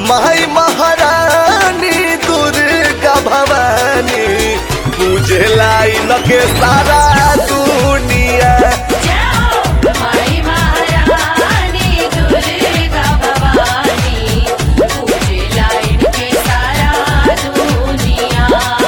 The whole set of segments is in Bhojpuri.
माई महारानी दुर्गा भवानी पूजे लाइन के सारा दुनिया जाओ माई महारानी दुर्गा भवानी पूजे लाइन के सारा दुनिया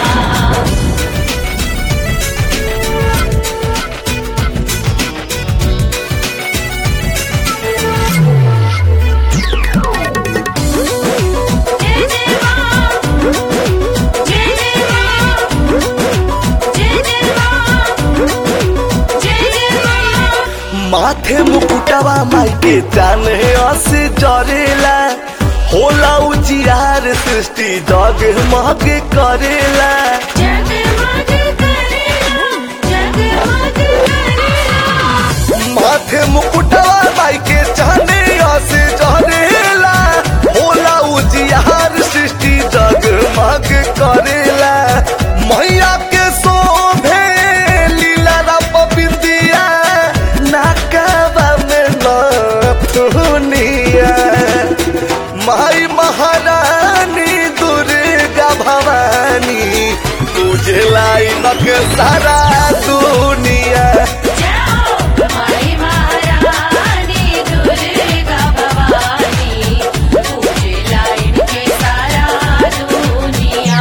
जय जय मां जय जय मां जय जय मां जय जय मां माथे मुकुटवा माई के जाने असे जरेला होला उजियार सृष्टि जगमग करेला जगमग करेला जगमग करेला माथे मुकुटवा माई के जाने असे जरेला होला उजियार सृष्टि जगमग करेला मैया के शोभे लीला रप बिंदिया नाकवा में नथुनिया माई महारानी दुर्गा भवानी तुझे लाइन के सारा दुनिया जाओ माई महारानी दुर्गा भवानी पूजे लाइन के सारा दुनिया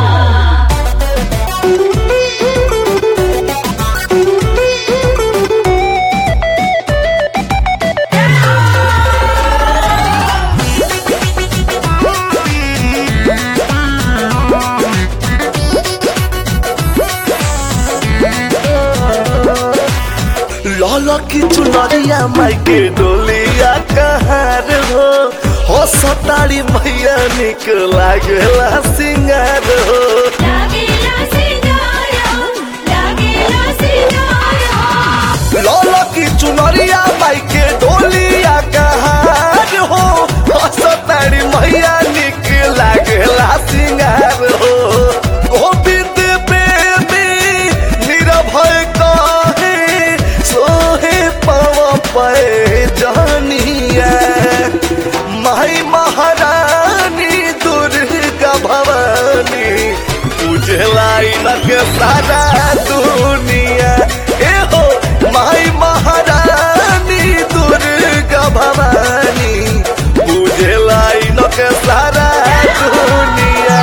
लाल की चुनरिया माई के डोलिया कहार हो हो सतारी मैया निक लागला सिंगार हो लागेला सितारा लागेला सितारा लाल की चुनरिया माई के डोलिया कहार हो हो सतारी मैया निक लागला सिंगार हो गोविंद बेबी निरभय कहे सोहे पव पे जानिया माई महारानी दुर्गा भवानी पूजे लाइन के सारा दुनिया ए हो माई महारानी दुर्गा भवानी पूजे लाइन के सारा दुनिया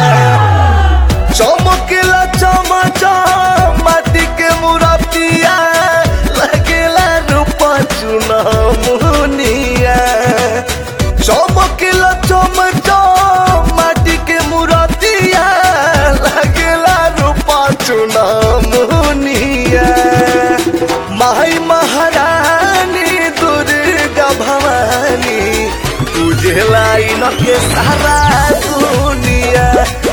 चमकेला चमचा माटी के मुरतिया लगेला रूपा चुना मुनिया चमकेला चमचा माटी के मुरतिया लगेला रूपा चुना मुनिया माई महारानी दुर्गा भवानी तुझे लाइन के सारा दुनिया